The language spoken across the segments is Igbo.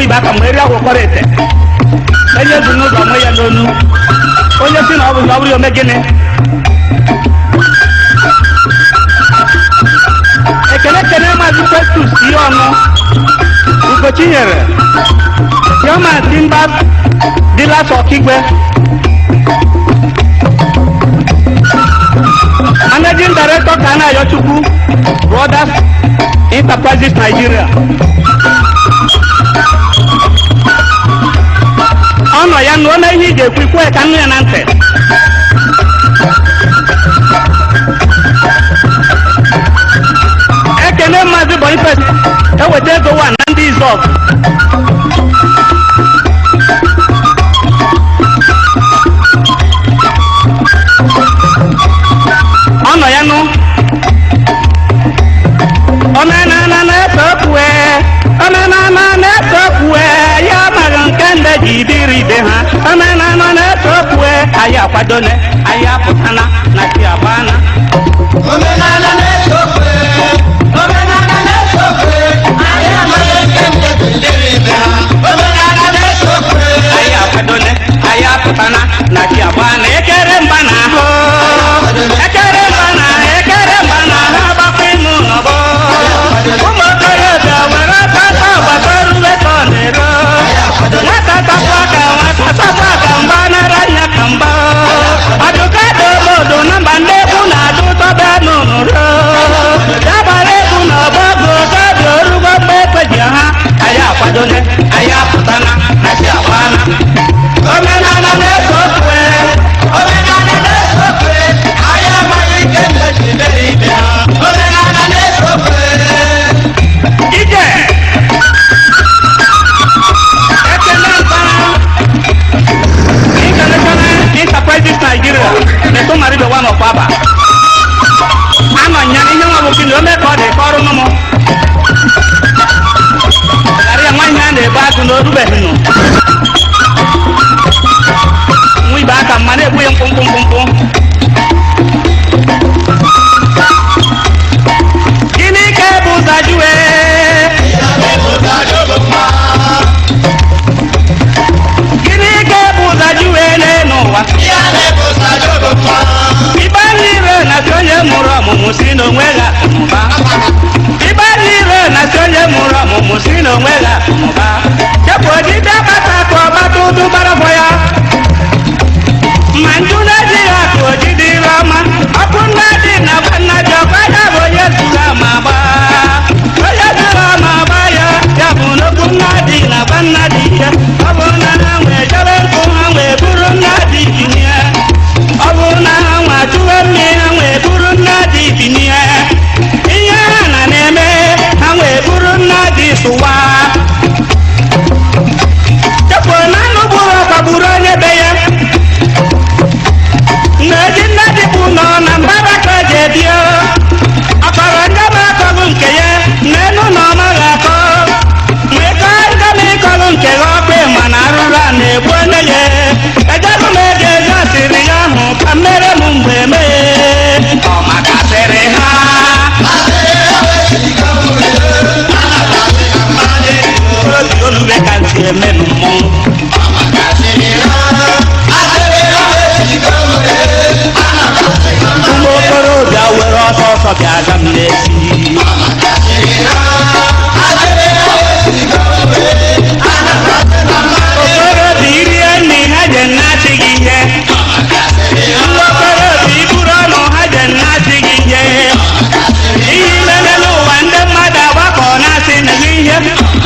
ibe aka mgbe eri akwụkwọrọ ete onye du n'ụzọ nwe ya n'onu onye si na ọ bụ na ọ bụrụ ya ome gịnị ekele ekele maazị festus ihe ọnụ ugochinyere chioma timba dilas ọkigwe managing director kana ayochukwu brothers enterprises nigeria ọ nọ ya nụọ na ihe ị ga-ekwu ikwe ka nnu ya na ntị ekene maazị boniface eweta ego wa na ndị izọb ọ nọ ya nụ omenala na-efe okwue omenala na-efe okwue ya amaghị nke ndị ji biri ibe ha omenala na-efe okwue anyị akwadone anyị apụtana na chi agbana Omenala na-eso okwe, omenala na-eso okwe, anyị amaghị nke nke dịrị ibe ha. Omenala na-eso okwe, anyị akwadone anyị apụtana na chi agbana ekere mba na ahụ ekere mba na ekere mba na ahụ agbakwa ịmụ n'ọgbọ ụmụ okorobịa were aka aka ọgbakọ rube ka ọ na-ero nwata takwa aka nwata takwa aka mgba nara anya ka mgba adụka dị obodo na mba ndị egwu na-adụ tọba n'ụrụ dabara egwu na ọgbọgụ obi orugo mgbe ekpeji ha anyị akwadone anyị apụtana na chi agbana omenala na-eso okwe omenala na-eso okwe, anyị amaghị nke nke dịrị ibe ha. Omenala na-eso okwe. ije ekele mpara international enterprises nigeria na-eto maribe wa n'ọkwa aba anọ nya ihe nwa bụ gịnị ome ka ọ dị ka ọrụ nụmụ ghara ya nwaanyị a na-ebu agụ na orubeghị nụ nwa ibe aka mma na-egbu ya mkpụmkpụ mkpụmkpụ gịnị ka ebu ụzọ jụwe gịnị ka ebu ụzọ jụwe n'ụwa Ya na-ebu ụzọ jogo mma. ibe niile na-asị onye mụrụ ọmụmụ si n'onwe ya mụba ibe niile na-asị onye mụrụ ọmụmụ si n'onwe ya mụba chepụ odide bata ka ọgbata ụdụ gbarafọ ya ma nju na-eji ya ka ojide ire ọma ọkụ nna dị na gwa nna dị ọkwa ya bụ onye zuru ama gba onye zuru ama gba ya ya bụ n'okwu nna dị na gwa nna dị ya ọ bụ na ha nwee jebe nkụ ha wee buru nna dị binye ọ bụ na ha nwa chụwe mmiri ha wee buru nna dị binye ihe ha na na-eme ha wee buru nna dị sụwa chefuo na anụ gburu ọkwa gburu onye be ya nneji nne dị bụ nọ na mbara ka o ji ebie ọkọrọ ndị ma akọghị nke ya n'elu na ọ maghị akọ wee kọọ ndị ma ịkọghị nke ya ọkpị mana arụrụ a na-egbu onye ya ejebụ m ego ego asịrị ya ahụ ka mmere m mgbe mee ọ makasịrị ha obi olube ka ntị eme m mmọnwụ ụmụ okorobịa were ọsọ ọsọ bịa aga m n'ezi okorobịa irie nri ha je nnasị gị ihe ndị okorobịa iburu ọnụ ha je nnasị gị ihe ihe imele n'ụwa ndị mmadụ agbakọ na-asị na gị ihe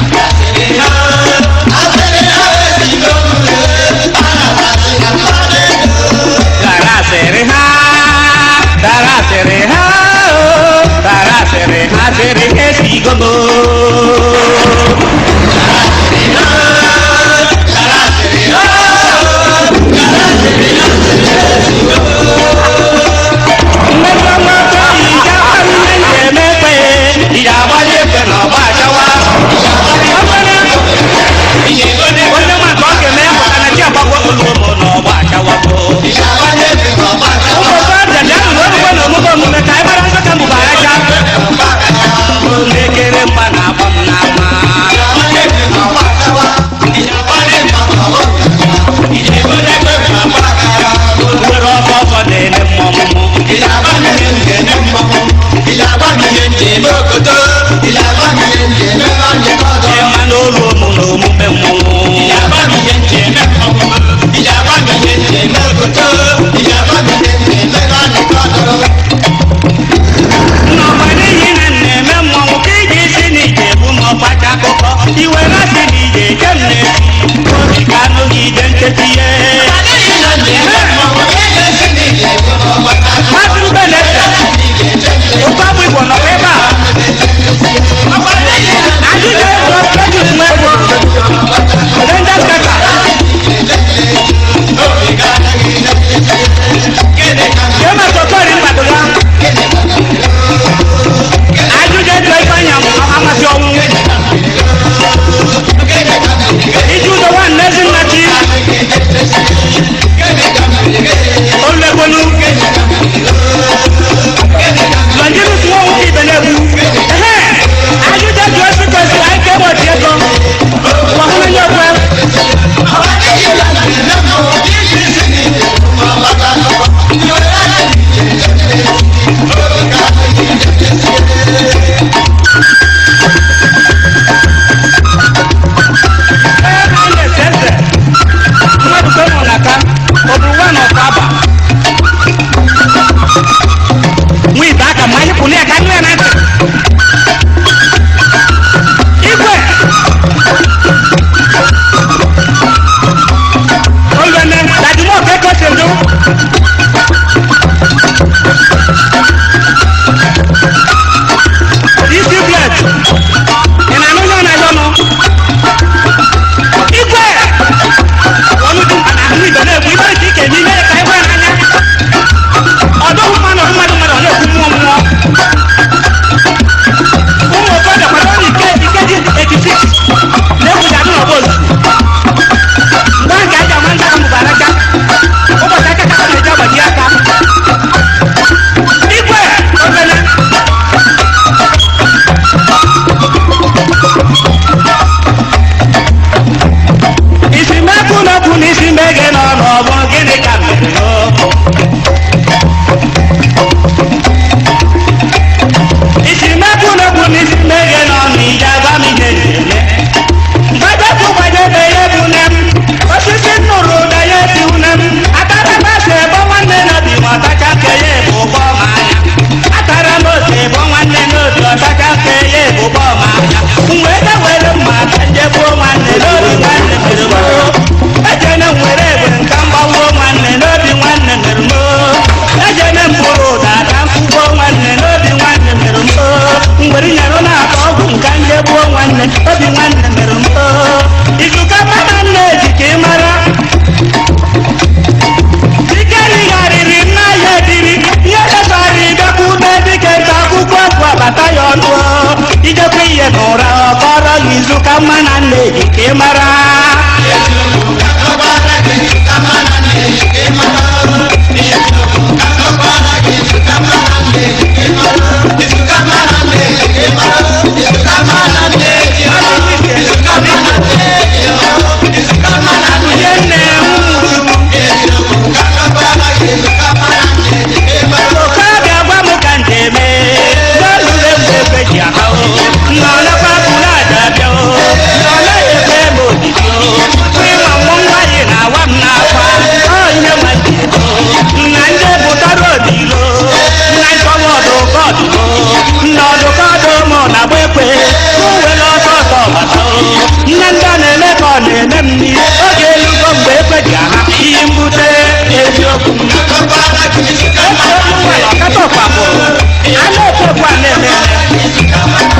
dara asịrị ha dara asịrị ha o dara asịrị ha sịrị ha esigo m mmekọ nwoke yi ga nne m ga-eme ekpe ya agbali ekpe na ọgba achawa onye nwa ka ọ ga-eme ya pụta na chi agbagwo olugo m na ọgba achawago ụmụ okorobịa bịa nụrụ orugbo na omume omume ka anyị mara nzọka mbụba aja lekere mgba na izu ka mma na nna eji ka ị mara onye nne oke ga-agwa m ka nje eme n'olule mgbe ekwe ji aha o nnọlekwa bụrụ aja bịa o nnọle ekwe m ojiji o ịma mmụ nwaanyị na-awa m n'akwa ọ ihe nwa ji ego nna ndị bụtara odilo nna nkọwa ọdụkọ ọdụgo nna ọdụkọ ọdụ mụ na agba ekwe uwere ọsọ ọsọ gbata o nne ndị ọ na-eme ka ọ na-eme m nri oge elugo mgbe ekwe ji aha ihe mbute eziokwu ọkata ọkpakpọ a na-ekpokwu a na-eme eme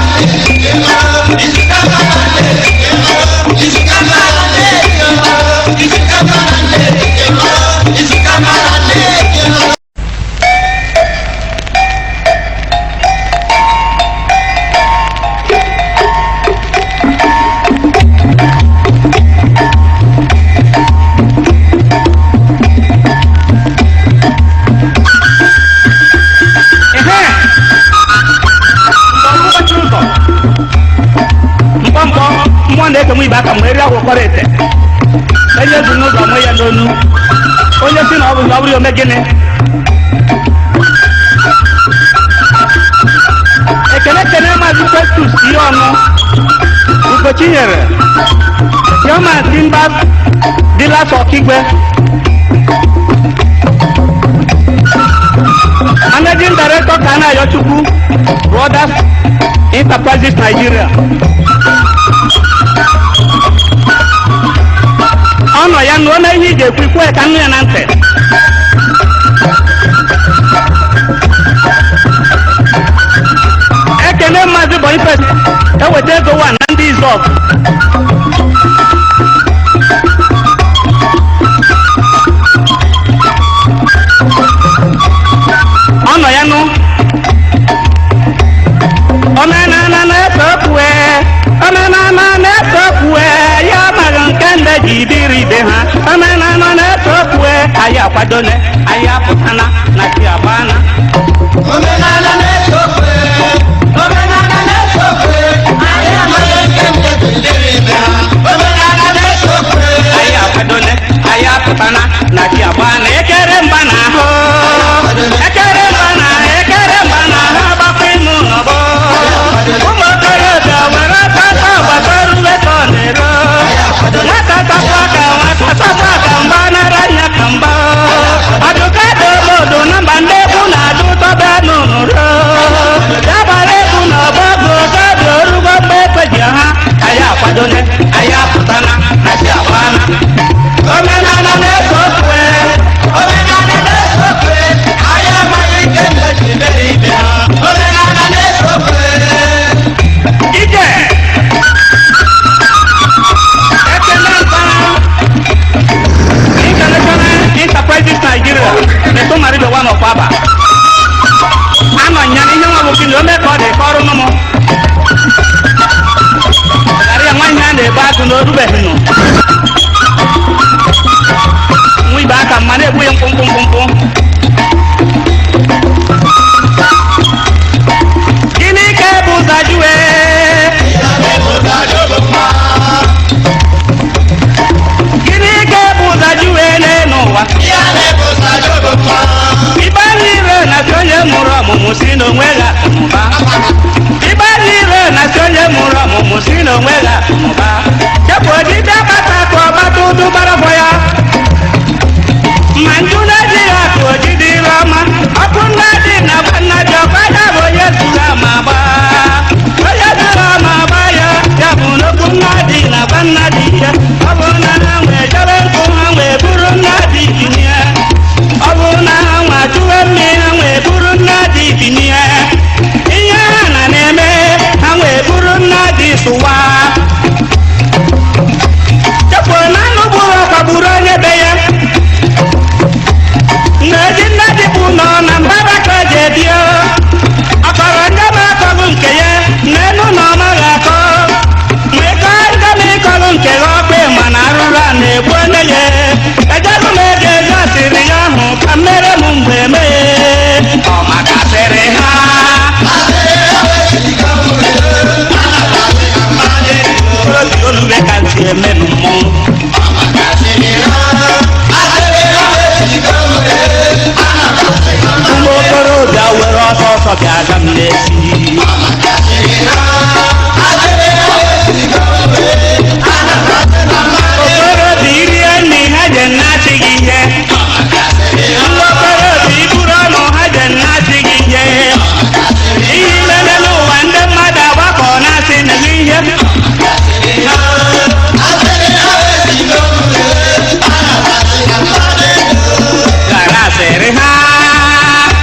Ehe! Mkpọmkpọ ụzọ. mkpọmkpọ mmụọ na-eke m ibe aka mgbe eri akwụkwọrọ ete onye zu n'ụzọ mụ ya n'onu onye si na ọ bụ na ọ bụrụ ome gịnị ekele ekele maazị festus ihe ọnụ ugochi nyere chioma simba dilas ọkigwe managing director kana ayochukwu brothers enterprises nigeria ọ nọ ya nụọ na ihe iji ekwu ikwe ka nnu ya na ntị ekele maazị boniface eweta ego wa na ndị izọb ọ nọ ya nụ omenala na-efe okwue omenala na-efe okwue ya amaghị nke nde ji dịrị ibe ha omenala na-efe okwue anyị akwadone anyị apụtana na chi agbana Omenala na-eso okwe, omenala na-eso okwe, anyị amaghị nke nke dịrị ibe ha. Omenala na-eso okwe, anyị akwadone anyị apụtana na chi agbana ekere mba na ahụ ekere mba na ekere mba na ahụ agbakwa ime ụlọbọ ụmụ okorobịa were tata gbasara uwe ka ọ na-ero nwata tapụ aka nwata tapụ aka mgba nara anya ka mgba ọdụka dị obodo na mba ndị egwu na-adụ tọba n'ụrụ dabara egwu na ọgbọgụ gabi orugo mgbe ekpeji ha anyị akwadone anyị apụtana na chi agbana omenala na-eso okwe omenala na-eso okwe, anyị amaghị nke nke dịrị ibe ha. Omenala na-eso okwe. ije ekele mpara international enterprises nigeria na-eto maribe wa nọkwa aba anọ nya na ihe nwa bụ gịnị ome ka ọ dị ka ọrụ nụmụ ghara ya nwa ihe a na-ebe agụ na orubeghị nụ nwa ibe aka mma na-egbu ya mkpụmkpụ mkpụmkpụ gịnị ka ebu ụzọ jụwe gịnị ka ebu ụzọ jụwe n'elu ụwa Ya na-ebu ụzọ jobo mma. ibe niile na-asị onye mụrụ ọmụmụ si n'onwe ya mụba ibe niile na-asị onye mụrụ ọmụmụ si n'onwe ya mụba chepụ odide bata ka ọgbata ụdụ gbara ya ma nju na-eji ya akụ oji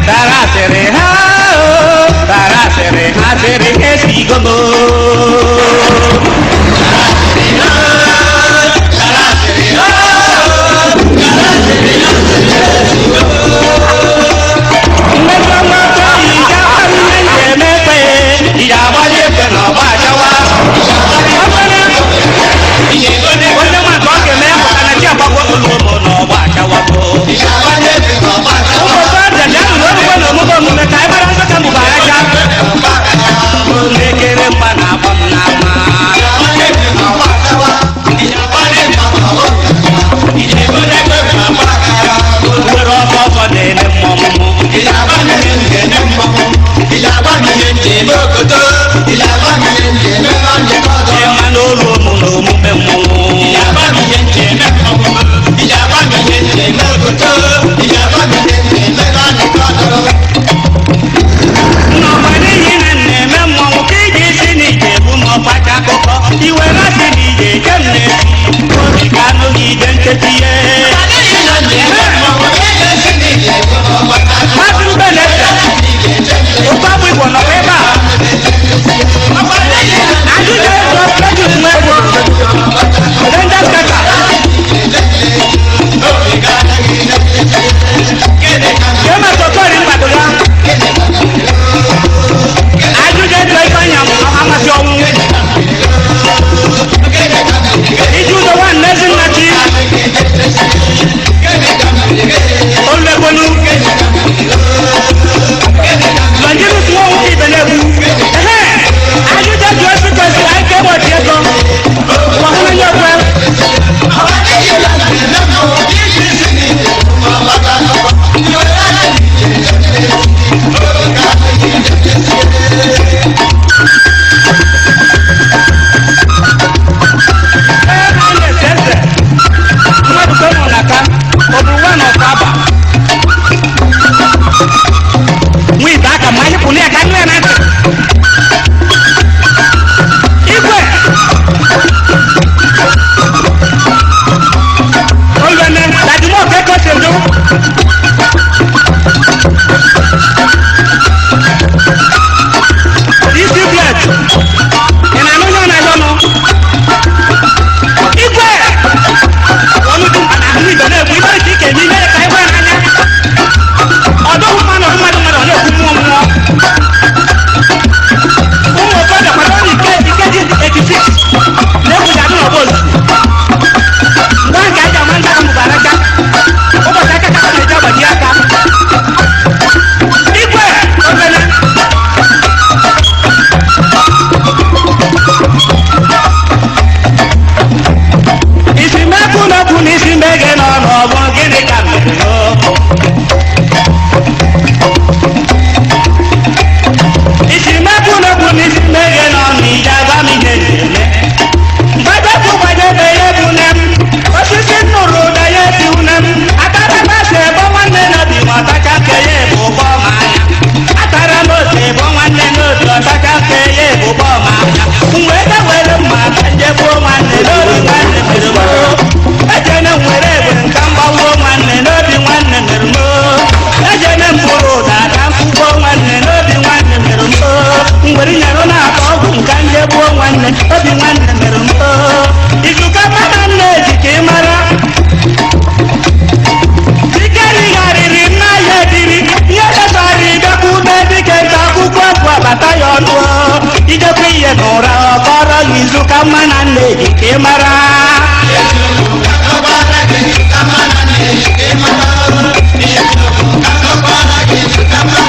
tara asịrị ha o tara asịrị asịrị esigogo mmejọ mgbata ija ihe na-emekpe ija agbali ekpe na ọgba ajawa onye nwa ka ọ ga-eme ya pụta na chi agbagwo olu ụmụ na ọgba ajawago ụmụ sọja ji ahụrụ orugbo na omume omume ka anyị mara nzọka mbụba aja na-ekere mgba na agba m n'ama nwere ọkọ ọkọ na-eme mmọnwụ ịma n'olu ụmụ na omume mmọnwụ nnọkwa n'ihi na m na-eme mmọnwụ ka ị ga-esi n'ije bụ ma ọkpacha akụkọ iwe na-asị na ije ke m na-esi obi ka anụghị ije nkechi ihe Maazị Ruben Eze, ụkọ bụ Igbo nọkwa ebe a ajụjụ ego Credit nwa ego Rangers Kaka Jema Sokori mgbado ya ajụjụ ego Ifeanyị amasị ọnwụ iji ụzọ nwanne Ezinnachi Olubekonu Longinus Nwowu Ibenegbu ehe ajụjụ ego esi kwesịrị anyị ka egbochi ego gbahụnye ekwe ee na na-ese eze mmadụ ka ụmụ na aka ọ bụ nwa na ọkụ aba nwa ibe aka ma anyị pụrụ ya ka nne ya na ntị igwe olùwẹ̀nẹ̀ làdìmọ̀ kẹ́kọ̀ọ́ ṣèlú. isi blet ìnànú yóò nà lọ́nu. igwe olùdùn àhụhụ ìgbẹ́ náà egwu ibe ìdí kèmí ilé ẹ̀ka igwe n'anya. ọdún mmanụ mmadụ mmadụ ọ na-ekwu mmụọ mmụọ. ụmụ okorobịa kwado na ike ikeji 86 na-egwuji adị n'ọgba ozugbo ngwa nke aja ama ndị ahụ bara aka ụbọchị aka kaka na-eji agbaji aka igwe obere isi mekwu n'okwu na isi meghe nọ n'ọgbọ gịnị ka mere o isi mekwu n'okwu na isi meghe nọ n'ije agwa m ihe na-eme gbadepụ gbadebe ya bụ nne m osisi nnụrụ ụda ya esi une m atara m ose ebo nwanne n'obi ma ọtacha nke ya ebu ụgbọ ma anya atara m ose ebo nwanne n'obi ọtacha nke ya ebu ụgbọ ma anya mgbe ebe were mma ka nje gbuo nwanne n'obi nwanne mere m ejene m were egbe nka mgbawuo nwanne n'obi nwanne mere m ejene m bụrụ ụda ka mkpụgbo nwanne n'obi nwanne mere m mgbere nyere na-akpa ọgwụ nka nje gbuo nwanne obi nwanne mere m izuka mmadụ nna eji ka ị mara dike righarịrị nna ya ediri ihe debara idekwa ume dike nta akwụkwọ bụ abata ya ọnụ idekwa ihe n'ụra ọkọrọ ya izuka mma na nna eji ka ị mara Thank you.